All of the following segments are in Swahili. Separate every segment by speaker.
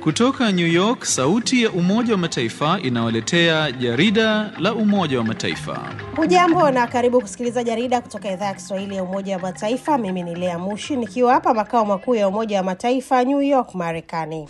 Speaker 1: Kutoka New York, sauti ya Umoja wa Mataifa inawaletea jarida la Umoja wa Mataifa.
Speaker 2: Hujambo na karibu kusikiliza jarida kutoka idhaa ya Kiswahili ya Umoja wa Mataifa. Mimi ni Lea Mushi nikiwa hapa makao makuu ya Umoja wa Mataifa New York, Marekani.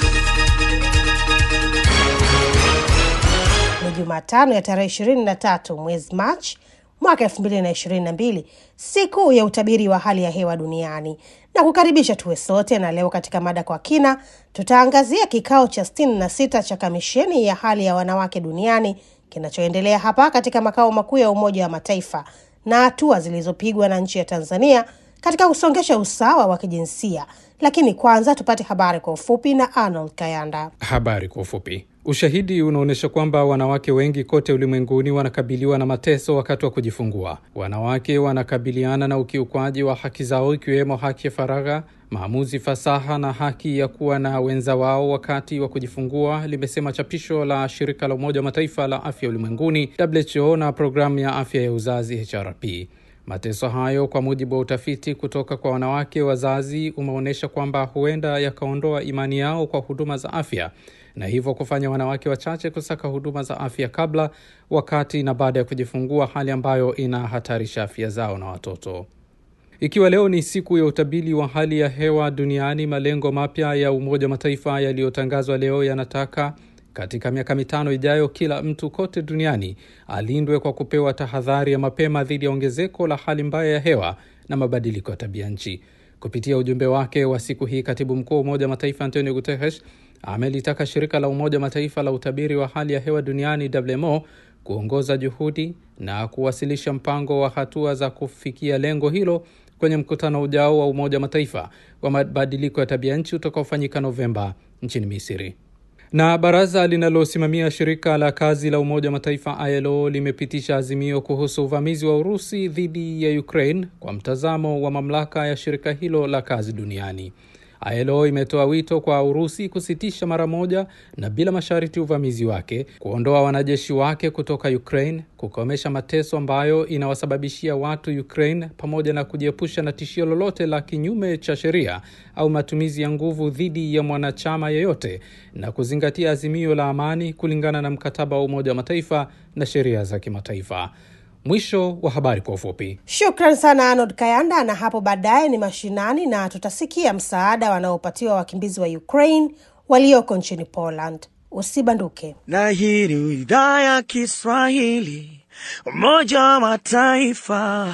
Speaker 2: Ni Jumatano ya tarehe ishirini na tatu mwezi Machi mwaka elfu mbili na ishirini na mbili siku ya utabiri wa hali ya hewa duniani na kukaribisha tuwe sote. Na leo katika mada kwa kina, tutaangazia kikao cha sitini na sita cha kamisheni ya hali ya wanawake duniani kinachoendelea hapa katika makao makuu ya Umoja wa Mataifa na hatua zilizopigwa na nchi ya Tanzania katika kusongesha usawa wa kijinsia. Lakini kwanza tupate habari kwa ufupi na Arnold Kayanda.
Speaker 3: Habari kwa ufupi. Ushahidi unaonyesha kwamba wanawake wengi kote ulimwenguni wanakabiliwa na mateso wakati wa kujifungua. Wanawake wanakabiliana na ukiukwaji wa haki zao, ikiwemo haki ya faragha, maamuzi fasaha na haki ya kuwa na wenza wao wakati wa kujifungua, limesema chapisho la shirika la Umoja wa Mataifa la afya ulimwenguni WHO na programu ya afya ya uzazi HRP. Mateso hayo kwa mujibu wa utafiti kutoka kwa wanawake wazazi umeonyesha kwamba huenda yakaondoa imani yao kwa huduma za afya na hivyo kufanya wanawake wachache kusaka huduma za afya kabla, wakati na baada ya kujifungua, hali ambayo inahatarisha afya zao na watoto. Ikiwa leo ni siku ya utabiri wa hali ya hewa duniani, malengo mapya ya Umoja wa Mataifa yaliyotangazwa leo yanataka katika miaka mitano ijayo kila mtu kote duniani alindwe kwa kupewa tahadhari ya mapema dhidi ya ongezeko la hali mbaya ya hewa na mabadiliko ya tabia nchi. Kupitia ujumbe wake wa siku hii, katibu mkuu wa Umoja wa Mataifa Antonio Guterres amelitaka shirika la Umoja wa Mataifa la utabiri wa hali ya hewa duniani WMO kuongoza juhudi na kuwasilisha mpango wa hatua za kufikia lengo hilo kwenye mkutano ujao wa Umoja wa Mataifa wa mabadiliko ya tabia nchi utakaofanyika Novemba nchini Misri. Na baraza linalosimamia shirika la kazi la Umoja wa Mataifa ILO limepitisha azimio kuhusu uvamizi wa Urusi dhidi ya Ukraine kwa mtazamo wa mamlaka ya shirika hilo la kazi duniani. ILO imetoa wito kwa Urusi kusitisha mara moja na bila masharti uvamizi wake, kuondoa wanajeshi wake kutoka Ukraine, kukomesha mateso ambayo inawasababishia watu Ukraine, pamoja na kujiepusha na tishio lolote la kinyume cha sheria au matumizi ya nguvu dhidi ya mwanachama yeyote, na kuzingatia azimio la amani kulingana na mkataba wa Umoja wa Mataifa na sheria za kimataifa. Mwisho wa habari kwa ufupi.
Speaker 2: Shukran sana Arnold Kayanda. Na hapo baadaye ni mashinani na tutasikia msaada wanaopatiwa wakimbizi wa Ukraine walioko nchini Poland. Usibanduke.
Speaker 4: Na hii ni idhaa ya Kiswahili Umoja wa Mataifa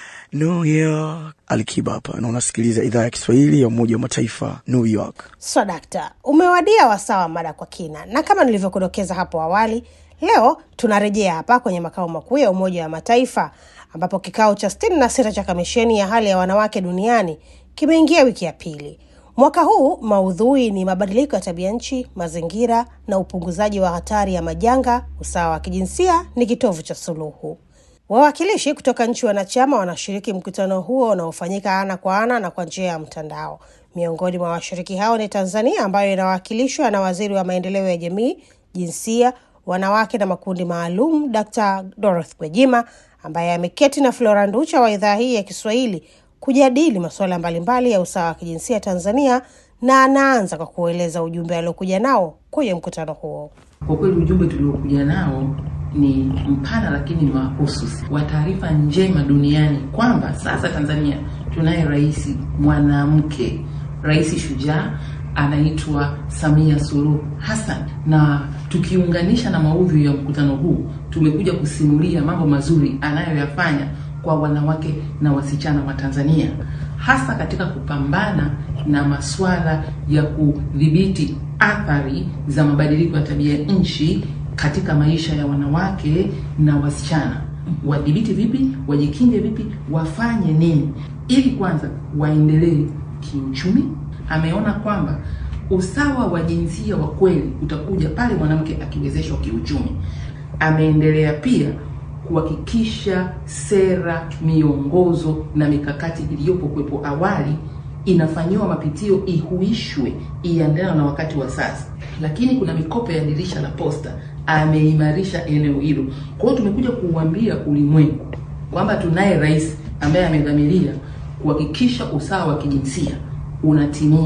Speaker 4: New York. Alikiba hapa na unasikiliza idhaa ya Kiswahili ya Umoja wa Mataifa New York.
Speaker 2: Swadakta, umewadia wasaa wa mada kwa kina, na kama nilivyokudokeza hapo awali Leo tunarejea hapa kwenye makao makuu ya Umoja wa Mataifa ambapo kikao cha sitini na sita cha kamisheni ya hali ya wanawake duniani kimeingia wiki ya pili. Mwaka huu maudhui ni mabadiliko ya tabia nchi, mazingira na upunguzaji wa hatari ya majanga. Usawa wa kijinsia ni kitovu cha suluhu. Wawakilishi kutoka nchi wanachama wanashiriki mkutano huo unaofanyika ana kwa ana na kwa njia ya mtandao. Miongoni mwa washiriki hao ni Tanzania ambayo inawakilishwa na waziri wa maendeleo ya jamii, jinsia wanawake na makundi maalum Dr. Dorothy Gwajima ambaye ameketi na Flora Nducha wa idhaa hii ya Kiswahili kujadili masuala mbalimbali ya usawa wa kijinsia Tanzania, na anaanza kwa kueleza ujumbe aliokuja nao kwenye mkutano huo.
Speaker 5: Kwa kweli ujumbe tuliokuja nao ni mpana, lakini ni mahususi wa taarifa njema duniani kwamba sasa Tanzania tunaye rais mwanamke, rais shujaa anaitwa Samia Suluhu Hassan, na tukiunganisha na maudhui ya mkutano huu, tumekuja kusimulia mambo mazuri anayoyafanya kwa wanawake na wasichana wa Tanzania, hasa katika kupambana na masuala ya kudhibiti athari za mabadiliko ya tabia nchi katika maisha ya wanawake na wasichana. Wadhibiti vipi? Wajikinge vipi? Wafanye nini ili kwanza waendelee kiuchumi ameona kwamba usawa wa jinsia wa kweli utakuja pale mwanamke akiwezeshwa kiuchumi. Ameendelea pia kuhakikisha sera, miongozo na mikakati iliyopo kuwepo awali inafanyiwa mapitio, ihuishwe, iendana na wakati wa sasa. Lakini kuna mikopo ya dirisha la posta, ameimarisha eneo hilo. Kwa hiyo tumekuja kuuambia ulimwengu kwamba tunaye rais ambaye amedhamiria kuhakikisha usawa wa kijinsia unatimia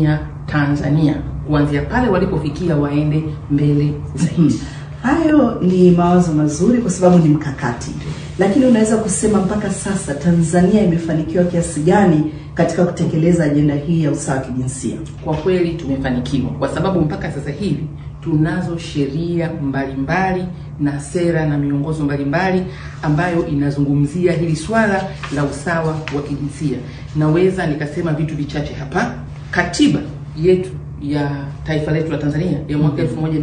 Speaker 5: Tanzania kuanzia pale walipofikia waende mbele zaidi.
Speaker 6: Hayo ni mawazo mazuri kwa sababu ni mkakati, lakini unaweza kusema mpaka sasa Tanzania imefanikiwa kiasi gani katika kutekeleza ajenda hii ya usawa wa kijinsia?
Speaker 5: Kwa kweli tumefanikiwa, kwa sababu mpaka sasa hivi tunazo sheria mbalimbali na sera na miongozo mbalimbali ambayo inazungumzia hili swala la usawa wa kijinsia. Naweza nikasema vitu vichache hapa. Katiba yetu ya taifa letu la Tanzania ya mwaka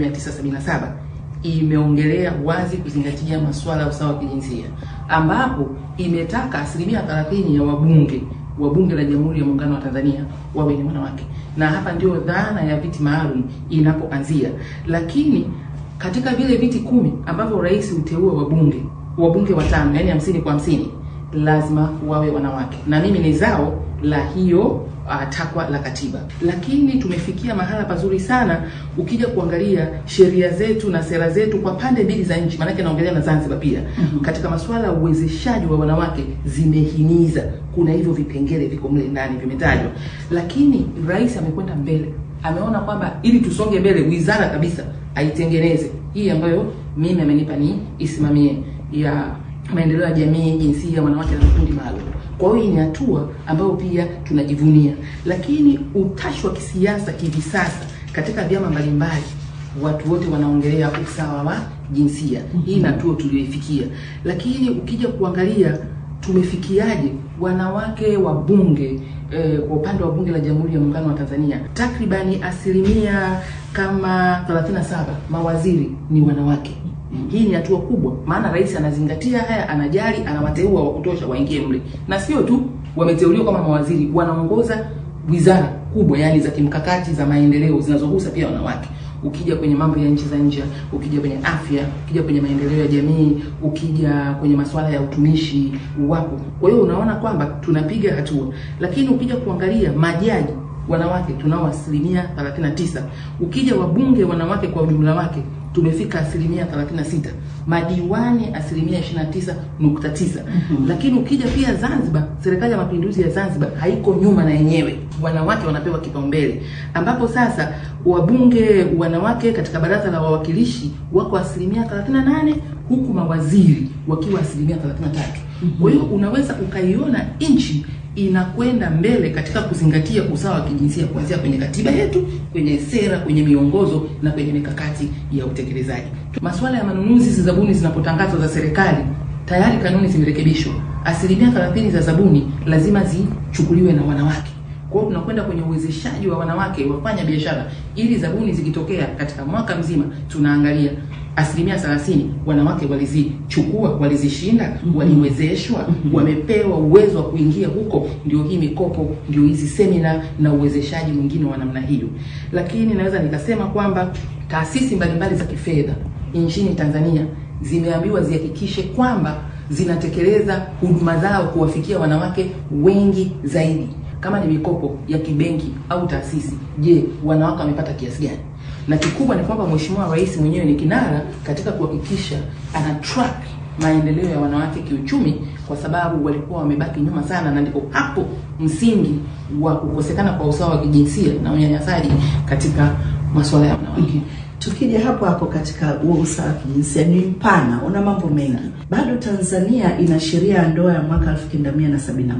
Speaker 5: 1977 imeongelea wazi kuzingatia masuala ya usawa wa kijinsia, ambapo imetaka asilimia 30 ya wabunge wa Bunge la Jamhuri ya Muungano wa Tanzania wawe ni wanawake, na hapa ndio dhana ya viti maalum inapoanzia. Lakini katika vile viti kumi ambavyo rais huteua wabunge wabunge watano, yani hamsini kwa hamsini, lazima wawe wanawake, na mimi ni zao la hiyo uh, takwa la katiba. Lakini tumefikia mahala pazuri sana, ukija kuangalia sheria zetu na sera zetu kwa pande mbili za nchi, maanake naongelea na Zanzibar pia mm-hmm. katika masuala ya uwezeshaji wa wanawake zimehimiza, kuna hivyo vipengele viko mle ndani vimetajwa, lakini rais amekwenda mbele, ameona kwamba ili tusonge mbele, wizara kabisa aitengeneze hii ambayo mimi amenipa ni isimamie ya maendeleo ya jamii, jinsia, wanawake na vikundi maalum. Kwa hiyo hii ni hatua ambayo pia tunajivunia, lakini utashi wa kisiasa hivi sasa katika vyama mbalimbali, watu wote wanaongelea usawa wa jinsia. Hii ni hatua tuliyoifikia, lakini ukija kuangalia tumefikiaje wanawake wa bunge eh, kwa upande wa bunge la Jamhuri ya Muungano wa Tanzania takribani asilimia kama 37 mawaziri ni wanawake. Hii ni hatua kubwa, maana rais anazingatia haya, anajali, anawateua wa kutosha waingie mle, na sio tu wameteuliwa kama mawaziri, wanaongoza wizara kubwa, yani za kimkakati za maendeleo zinazogusa pia wanawake. Ukija kwenye mambo ya nchi za nje, ukija kwenye afya, ukija kwenye maendeleo ya jamii, ukija kwenye masuala ya utumishi, wapo. Kwa hiyo unaona kwamba tunapiga hatua, lakini ukija kuangalia majaji wanawake tunao asilimia 39. Ukija wabunge wanawake kwa ujumla wake tumefika asilimia 36, madiwani asilimia 29.9. Mm-hmm. Lakini ukija pia Zanzibar, serikali ya mapinduzi ya Zanzibar haiko nyuma na yenyewe, wanawake wanapewa kipaumbele, ambapo sasa wabunge wanawake katika baraza la wawakilishi wako asilimia 38 huku mawaziri wakiwa asilimia 33. Mm-hmm. Kwa hiyo unaweza ukaiona nchi inakwenda mbele katika kuzingatia usawa wa kijinsia kuanzia kwenye katiba yetu, kwenye sera, kwenye miongozo na kwenye mikakati ya utekelezaji. Masuala ya manunuzi, zabuni zinapotangazwa za serikali, tayari kanuni zimerekebishwa. Asilimia 30 za zabuni lazima zichukuliwe na wanawake. Kwa hiyo tunakwenda kwenye uwezeshaji wa wanawake wafanya biashara, ili zabuni zikitokea katika mwaka mzima tunaangalia asilimia thelathini wanawake walizichukua, walizishinda, waliwezeshwa, wamepewa uwezo wa kuingia huko. Ndio hii mikopo, ndio hizi semina na uwezeshaji mwingine wa namna hiyo. Lakini naweza nikasema kwamba taasisi mbalimbali za kifedha nchini Tanzania zimeambiwa zihakikishe kwamba zinatekeleza huduma zao kuwafikia wanawake wengi zaidi. Kama ni mikopo ya kibenki au taasisi, je, wanawake wamepata kiasi gani? na kikubwa ni kwamba Mheshimiwa Rais mwenyewe ni kinara katika kuhakikisha ana track maendeleo ya wanawake kiuchumi, kwa sababu walikuwa wamebaki nyuma sana, na ndipo hapo msingi wa kukosekana kwa usawa wa kijinsia na unyanyasaji katika masuala ya wanawake.
Speaker 6: Tukija hapo hapo katika huo usawa wa kijinsia ni mpana, una mambo mengi. Bado Tanzania ina sheria ya ndoa ya mwaka 1971.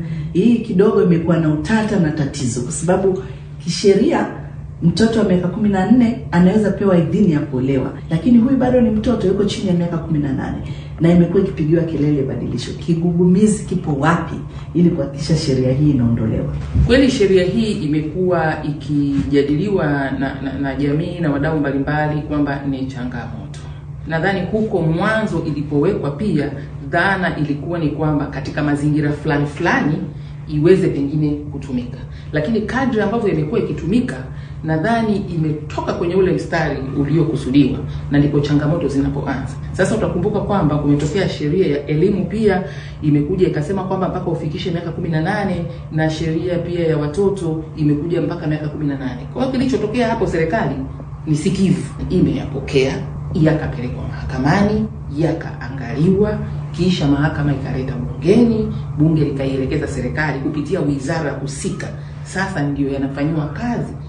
Speaker 6: Hii kidogo imekuwa na utata na tatizo, kwa sababu kisheria mtoto wa miaka kumi na nne anaweza pewa idhini ya kuolewa, lakini huyu bado ni mtoto, yuko chini ya miaka kumi na nane na imekuwa ikipigiwa kelele badilisho. Kigugumizi kipo wapi ili kuhakikisha sheria hii inaondolewa?
Speaker 5: Kweli sheria hii imekuwa ikijadiliwa na, na, na jamii na wadau mbalimbali kwamba ni changamoto. Nadhani huko mwanzo ilipowekwa pia dhana ilikuwa ni kwamba katika mazingira fulani fulani iweze pengine kutumika, lakini kadri ambavyo imekuwa ikitumika nadhani imetoka kwenye ule mstari uliokusudiwa na ndipo changamoto zinapoanza. Sasa utakumbuka kwamba kumetokea sheria ya elimu pia imekuja ikasema kwamba mpaka ufikishe miaka kumi na nane na sheria pia ya watoto imekuja mpaka miaka kumi na nane. Kwa hiyo kilichotokea hapo, serikali ni sikivu, imeyapokea yakapelekwa mahakamani, yakaangaliwa, kisha mahakama ikaleta bungeni, bunge likaielekeza serikali kupitia wizara husika. Sasa ndiyo yanafanyiwa kazi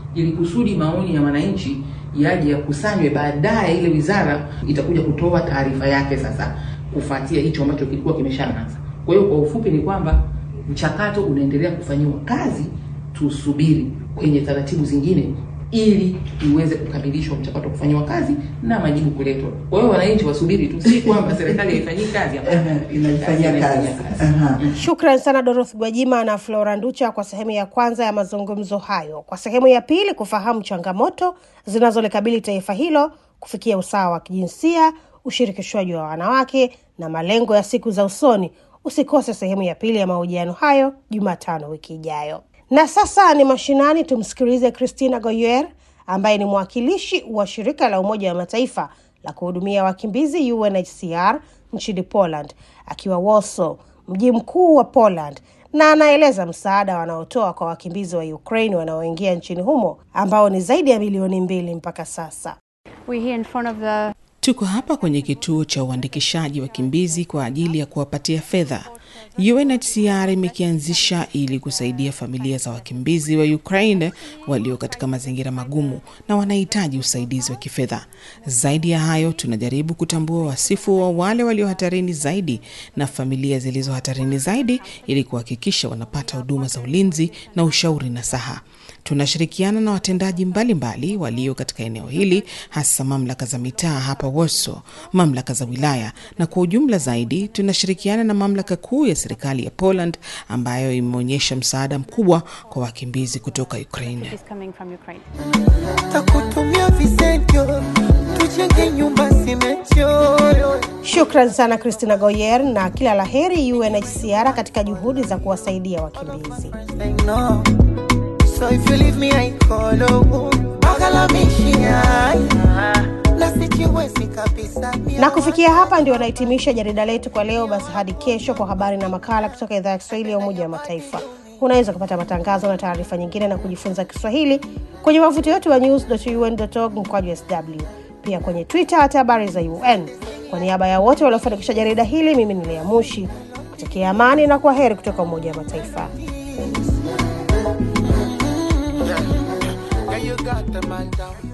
Speaker 5: ili kusudi maoni ya wananchi yaje yakusanywe, baadaye ile wizara itakuja kutoa taarifa yake sasa kufuatia hicho ambacho kilikuwa kimeshaanza. Kwa hiyo kwa ufupi ni kwamba mchakato unaendelea kufanyiwa kazi, tusubiri kwenye taratibu zingine ili iweze kukamilishwa mchakato wa kufanyiwa kazi na majibu kuletwa. Kwa hiyo wananchi wasubiri tu, si kwamba serikali haifanyii kazi hapa,
Speaker 6: Ehe, inaifanyia kazi. Aha.
Speaker 2: Shukran sana Dorothy Gwajima na Flora Nducha kwa sehemu ya kwanza ya mazungumzo hayo. Kwa sehemu ya pili, kufahamu changamoto zinazolikabili taifa hilo kufikia usawa wa kijinsia, ushirikishwaji wa wanawake na malengo ya siku za usoni. Usikose sehemu ya pili ya mahojiano hayo Jumatano wiki ijayo. Na sasa ni mashinani, tumsikilize Christina Goyer ambaye ni mwakilishi wa shirika la Umoja wa Mataifa la kuhudumia wakimbizi UNHCR nchini Poland akiwa Warsaw, mji mkuu wa Poland, na anaeleza msaada wanaotoa kwa wakimbizi wa Ukraine wanaoingia nchini humo ambao ni zaidi ya milioni mbili mpaka sasa.
Speaker 7: We're here in front of the
Speaker 8: Tuko hapa kwenye kituo cha uandikishaji wakimbizi kwa ajili ya kuwapatia fedha. UNHCR imekianzisha ili kusaidia familia za wakimbizi wa Ukraine walio katika mazingira magumu na wanahitaji usaidizi wa kifedha. Zaidi ya hayo, tunajaribu kutambua wasifu wa wale walio hatarini zaidi na familia zilizo hatarini zaidi ili kuhakikisha wanapata huduma za ulinzi na ushauri nasaha. Tunashirikiana na watendaji mbalimbali walio katika eneo hili, hasa mamlaka za mitaa hapa Warsaw, mamlaka za wilaya, na kwa ujumla zaidi tunashirikiana na mamlaka kuu ya serikali ya Poland ambayo imeonyesha msaada mkubwa kwa wakimbizi kutoka Ukraine.
Speaker 7: is coming from Ukraine.
Speaker 9: takutumia visentyo tujenge nyumba simechoyo
Speaker 2: Shukran sana Christina Goyer na kila la heri UNHCR katika juhudi za kuwasaidia wakimbizi.
Speaker 9: I know. So if you leave me I call oh, magalamisha na sijiwezi kabisa
Speaker 2: Na kufikia hapa ndio wanahitimisha jarida letu kwa leo. Basi hadi kesho kwa habari na makala kutoka idhaa ya Kiswahili ya Umoja wa Mataifa. Unaweza kupata matangazo na taarifa nyingine na kujifunza Kiswahili kwenye wavuti wetu wa news.un.org mkwaju sw, pia kwenye Twitter hata habari za UN. Kwa niaba ya wote waliofanikisha jarida hili, mimi ni Lea Mushi kutakia amani na kwa heri kutoka Umoja wa Mataifa.
Speaker 9: Yeah, you got the man down